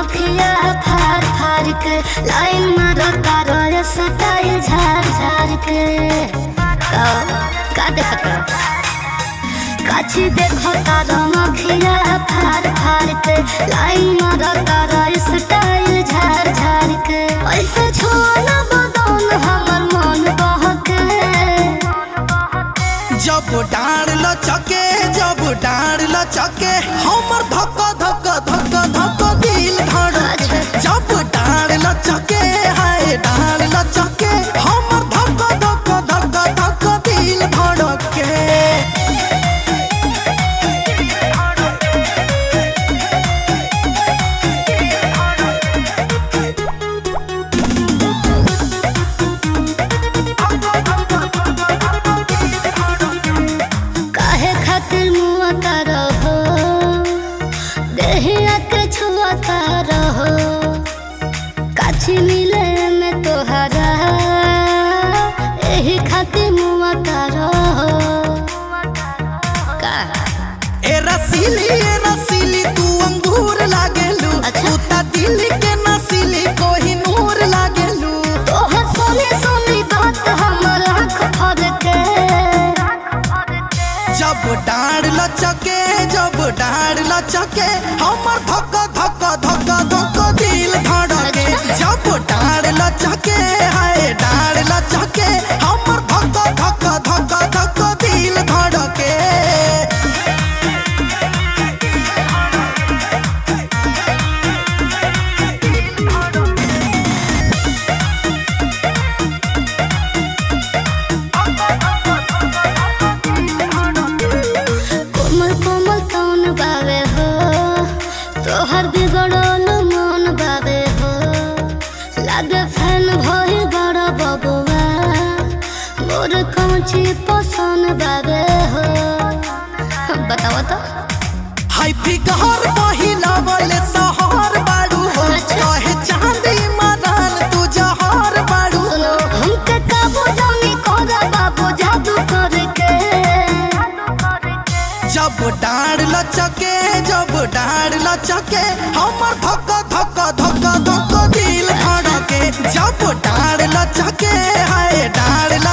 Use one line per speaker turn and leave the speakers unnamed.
नखिया फार फार के लाइन मारो तारो ये सटाई झार झार के का का देखत काची देखो तारो नखिया फार फार के लाइन मारो तारो ये सटाई झार झार के ऐसे छोना बदन हमर मन बहके
जब डाँड लचके जब डाँड लचके हमर धक धक धक धक दिल धड़के जब डाँड लचके हाय डाँड लचके हमर धक धक धक धक दिल धड़के
काहे खातिर मुआ तारा हो देहिया के छुआ तारा हो काछी मिले में तोहरा एही खातिर मुआ तारा हो का
ए रसीली ए रसीली तू अंगूर लागेलू
अच्छा।
तू ता दिल के नसीली कोही नूर लागेलू
तोहर सोनी सोनी बात हमर आँख फड़के
जब डाँड लचके जब डाँड लचके हमर धक धक धक धक दिल धड़के जब डाँड लचके हाय डाँड लचके हमर धक धक धक धक दिल धड़के
कोमल कोमल कौन बावे हो तोहर बिगड़ल मन बावे हो लागे फैन भइल बड़ बबुआ मोर कौची पसंद बावे हो बताओ तो
हाय फिगर पहिला वाले सहर बाड़ू हो
अच्छा।
कहे चांदी मदान तू जहर बाड़ू
सुनो हमके काबू जानी कोरा बाबू जादू करके
जब डाँड लचके जब डाँड लचके हमर धक धक धक धक दिल धड़के जब डाँड लचके हाय डाँड